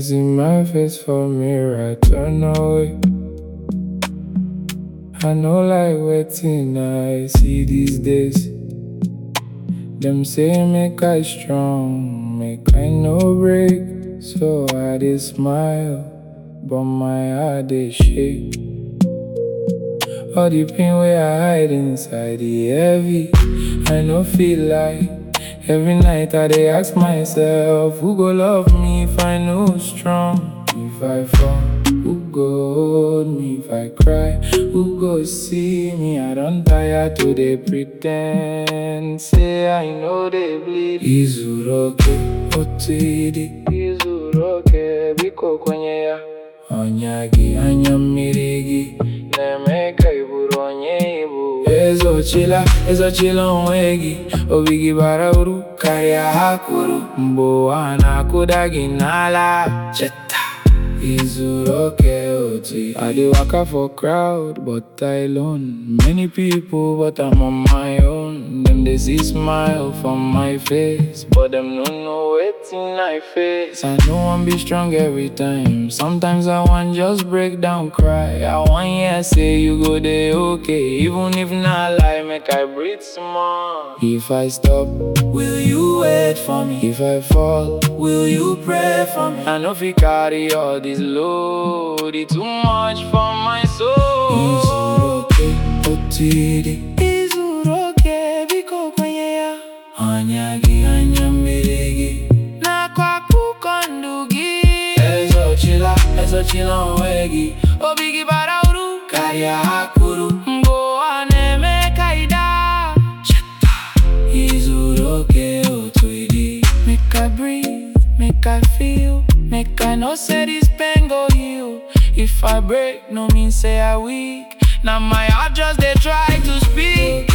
see my face for mirror, I turn away. I know like waiting I see these days. Them say make I strong, make I no break. So I dey smile, but my heart dey shake. All the pain where I hide inside the heavy, I no feel like. Every night I dey ask myself, who go love me if I no strong? If I fall, who go hold me if I cry? Who go see me? I don't tire to dey pretend. Say I know they bleed. Izuroke, otidi. Izuroke, biko kwenye ya. Onyagi, anya mmiri gị na-eme ka ị bụrụ onye ibu ezochila ezochila onwe gị obi gị bara uru karịa ha kwuru mgbe ụwa na-akụda gị n'ala cheta izuru oke otu I dey waka for crowd but I alone many people but I'm on my own dem dey see smile from my face but dem no know wetin I face I no wan be strong every time sometimes I wan just break down cry I wan hear say you go dey okay even if na lie make I breathe small if I stop will you wait for me if I fall will you pray for me I no fit carry all this load e too much for my soul Izuroke otiri Izuroke biko kwenye ya Anya gị anya mmiri gị Nakwa akụkọ ndụ gị Ezochila ezochila onwe gị Obi gị bara uru karịa ha kwuru Mgbe ụwa na-eme ka ị daa Izuru oke otu ịdị Make I breathe, make I feel Make I know say this pain go heal If I break, no mean say I weak Now my heart just they try to speak